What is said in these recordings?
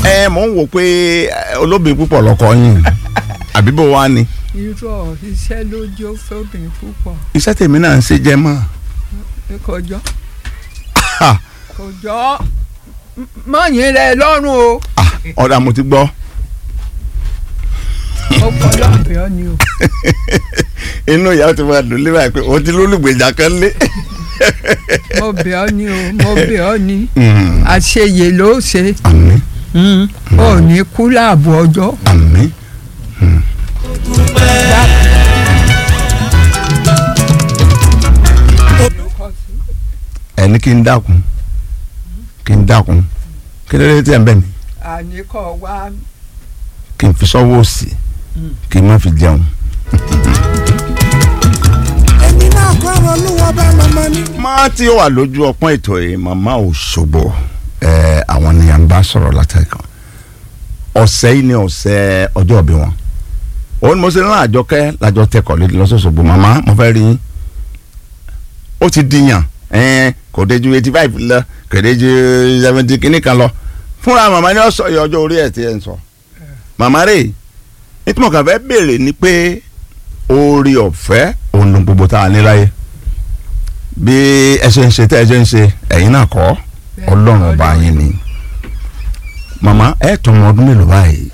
ẹ mò ń wò pé ẹ, olóbìn púpọ̀ lọkọ yín àbí bó wá ni irọ́ iṣẹ́ ló jó fóbìn púpọ̀ iṣẹ́ tèmi náà ń ṣe jẹ́ mọ́ kọjọ́ Ha! kọjọ́ mọ̀yìn rẹ lọ́rùn o Ah, ọ̀dà mo ti gbọ́ ó fọlọ́ àbẹ̀ ọ́ ni o inú ìyá ti máa dùn lé báyìí pé o ti lólùgbèjà kan lé. mo bẹ̀ ọ́ ni o mo bẹ̀ ọ́ ni Mm, àṣeyè ló ṣe àmín ò ní kú láàbò ọjọ́ àmín ẹni kí n dákun kí n dákun kí ló dé tí ẹ ń bẹ̀ mí àníkọ́ wá kí n fi sọ́wọ́ òsì kí n má fi jẹun. èmi náà kọ́ ọ̀rọ̀ olúwa bá màmá ní. máa tí ó wà lójú ọpọ́n ètò yìí màmá Òṣogbo ẹ àwọn ni à ń bá sọ̀rọ̀ látẹ̀kàn ọ̀sẹ̀ yìí ni ọ̀sẹ̀ ọjọ́ ìbí wọn òun ni mo ṣe rán àjọkẹ́ lájọ tẹkọ̀ lé lọ́sọ̀ọ̀sọ̀gbò màmá mo fẹ́ rí yín ó ti dìyàn ẹ̀ẹ́n kò dé ju eighty five lọ kò dé ju seventy kìíní kan lọ fúnra màmá ni ó sọ iye ọjọ́ orí ẹ̀ tí ẹ̀ ń sọ màmá rè nítorí mo kàn fẹ́ béèrè ni pé oore ọ̀fẹ́ òun ló gbogbo tá a ní láyé bí ẹ ṣe ń ṣe tẹ́ ẹ ṣe ń ṣe ẹ̀yin náà kọ́ ọlọ́run ọba yín ni màmá ẹ tó ọmọ ọdún mélòó báyìí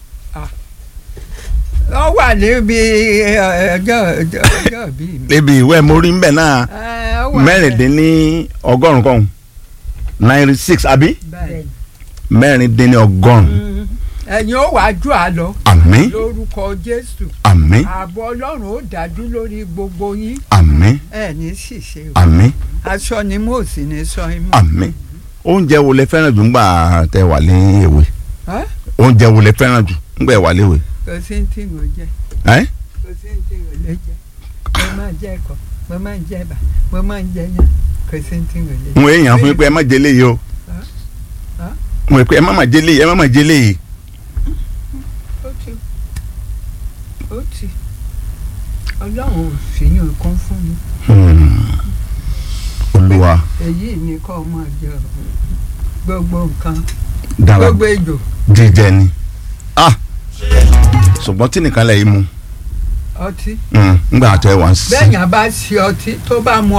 ọ wà níbi ọjọ́ ọjọ́ ọjọ́ bíi mi. níbi ìwé mórí ńbẹ náà Ẹ, ó wà mẹ́rìndínní ọgọ́rùn kan ninety six àbí bẹ́ẹ̀. mẹ́rìndínní ọgọ́rùn Mm. ẹ̀yin ó wàá jù á lọ àmín lórúkọ Jésù àmín ààbò Ọlọ́run ó dájú lórí gbogbo yín àmín ẹ ní ṣìṣe o àmín aṣọ ni mo sì ní sọ yín mọ́. àmín oúnjẹ wo lẹ fẹ́ràn jù ńgbà tẹ wà ní èwe Ẹ́? oúnjẹ wo lẹ fẹ́ràn jù ńgbà ẹ wà léwe kò sí ní tí mo jẹ ẹ kò sí ní tí mo lè jẹ mo máa jẹ ẹ̀kọ mo máa ń jẹ ẹ̀bà mo máa ń jẹ yán kò sí ní tí mo lè jẹ. mo èèyàn fún yín pé ẹ má jẹlé yìí o Ẹ́? mo rò pé ẹ má má jẹlé yìí ẹ má má jẹlé yìí ó ti ó ti Ọlọ́run ò fìyàn kan fún mi Hmm. olúwa èyí ni kọ́ máa jẹ gbogbo nǹkan dára gbogbo ejò jíjẹ ni ah ṣùgbọ́n tí nìkan lẹ̀ yìí mu ọtí ńgbà tẹ wá sí. bẹ́ẹ̀ yẹn bá ṣe ọtí tó bá mu